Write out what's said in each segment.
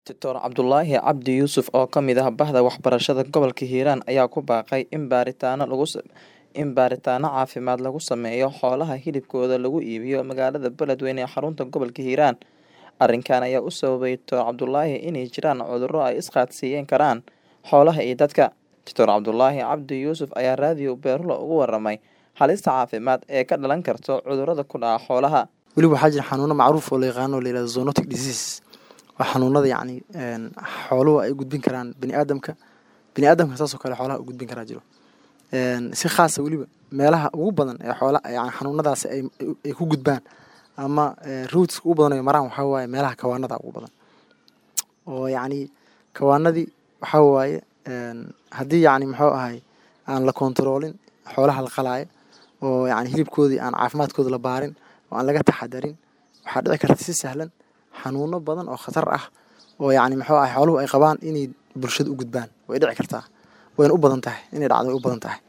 Dr Cabdulaahi Cabdi Yuusuf oo ka mid ah Bahda Waxbarashada Gobolka Hiiraan ayaa ku baaqay in baaritaano lagu in baaritaano caafimaad lagu sameeyo xoolaha hilibkooda lagu iibiyo magaalada Beledweyne ee xarunta gobolka Hiiraan. Arrinkan ayaa u sababay Dr Cabdulaahi inay jiraan cudurro ay isqaadsiin karaan xoolaha iyo dadka. Dr Cabdulaahi Cabdi Yuusuf ayaa raadiyo Beerlo uga warramay halista caafimaad ee ka dhalan karta cudurrada ku dhaca xoolaha. weliba waxaa jira xanuuno macruuf oo la yaqaano oo la yihahdo zoonotic disease waa xanuunada yacni xooluhu ay u gudbin karaan bini aadamka bini aadamka saasoo kale xoolaha u gudbin karaa jiro si khaasa weliba meelaha ugu badan ee xoola yani xanuunadaasi ay ay ku gudbaan ama rootska ugu badan ay maraan waxaa waaye meelaha kawaanada ugu badan oo yacni kawaanadii waxaa waaye haddii yacni muxuu ahay aan la kontaroolin xoolaha la qalaayo oo yacni hilibkoodii aan caafimaadkooda la baarin oo aan laga taxadarin waxaa dhici karta si sahlan xanuuno badan oo khatar ah oo yacni muxuu ahay xooluhu ay qabaan inay bulshada u gudbaan way dhici kartaa wayna u badan tahay inay dhacdo way u badan tahay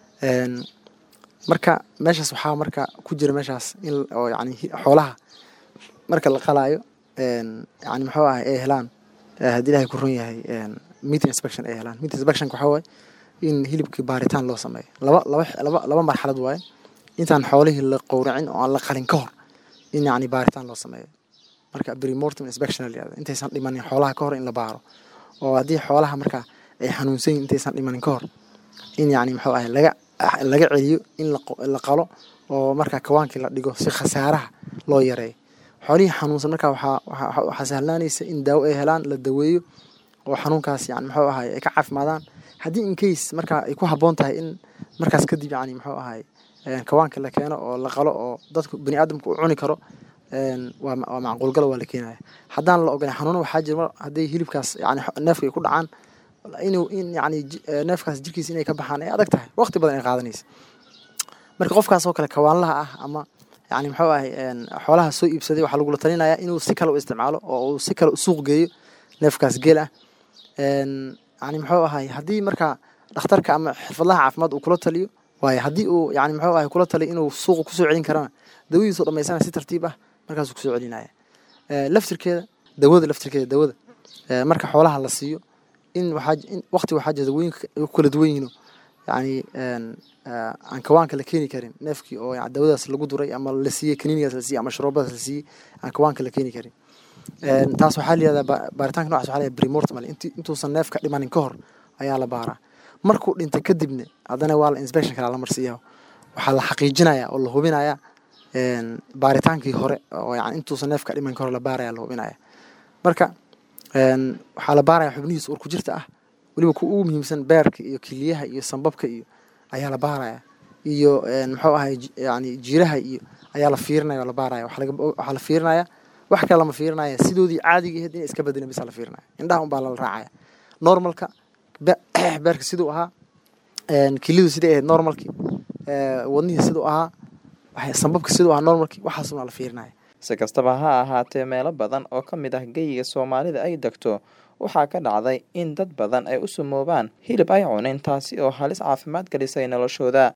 marka meeshaas waxaa marka ku jira meeshaas in oo yacni xoolaha marka la qalaayo yacni muxuu ahay ay helaan haddii ilaahay ku run yahay meat inspection ay helaan meat inspection waxaa waaye in hilibkii baaritaan loo sameeyo laba laba laba laba marxalad waaye intaan xoolihii la qowracin oo aan la qalin ka hor in yacni baaritaan loo sameeyo marka premortem inspection la yihahdo intaysan dhimanin xoolaha ka hor in la baaro oo haddii xoolaha marka ay xanuunsan yihin intaysan dhimanin ka hor in yacni muxuu ahay laga laga celiyo in la qalo oo marka kawaankii la dhigo si khasaaraha loo yareeyo xoolihii xanuunsan marka waxaa waxaa sahlaanaysa in daawo ay helaan la daweeyo oo xanuunkaas yani muxuu ahay ay ka caafimaadaan haddii in case marka ay ku habboon tahay in markaas kadib yani muxuu ahay kawaanka la keeno oo la qalo oo dadku bani aadamku u cuni karo waa waa macquulgalo waa la keenaya haddaan la ogolan xanuuno waxaa jira hadday hilibkaas yani neefka ay ku dhacaan inuu in yani neefkaas jirkiisa inay ka baxaan ay adag tahay waqti badan ay qaadanaysa marka qofkaas oo kale kawaanlaha ah ama yani muxuu ahay xoolaha soo iibsaday waxaa lagula talinayaa inuu si kale u isticmaalo oo uu si kale u suuq geeyo neefkaas geel ah yani muxuu ahay haddii marka dhakhtarka ama xirfadlaha caafimaad uu kula taliyo waayo haddii uu yani muxuu ahay kula taliyo inuu suuqa kusoo celin karana dawadiisu dhamaysana si tartiib ah markaasuu kusoo celinaya laftirkeeda dawada laftirkeeda dawada marka xoolaha la siiyo in waxaa in waqti waxaa jira dawooyinka ay ku kala duwan yihiin yani aan kawaanka la keeni karin neefkii oo dawadaas lagu duray ama la siiyey kaniinigaas la siiyey ama sharoobadaas la siiyey aan kawaanka la keeni karin taas waxaa la yihahdaa baaritaanka nocaas waxaa la yihahdaa premortem intuusan neefka dhimanin ka hor ayaa la baaraa markuu dhintay kadibna haddana waa la inspection kalaa la marsiiyaa waxaa la xaqiijinayaa oo la hubinayaa baaritaankii hore oo yani intuusan neefka dhiman ka hor la baaraya la hubinaya marka waxaa la baaraya xubnihiisa ur ku jirta ah weliba ku ugu muhiimsan beerka iyo kiliyaha iyo sambabka iyo ayaa la baaraya iyo muxuu ahay yani jiiraha iyo ayaa la fiirinaya oo la baaraya waxaa la fiirinaya wax kale lama fiirinaya sidoodii caadiga ahayd inay iska bedelin bisa la fiirinaya indhaha unbaa lala raacaya normalka beerka siduu ahaa kilidu siday ahayd normalkii wadnihii siduu ahaa sambabka siduu ahaa normalkii waxaasuna la fiirinaya si kastaba ha ahaatee meelo badan oo ka mid ah geyiga soomaalida ay degto waxaa ka dhacday in dad badan ay u sumoobaan hilib ay cuneen taasi oo halis caafimaad gelisay noloshooda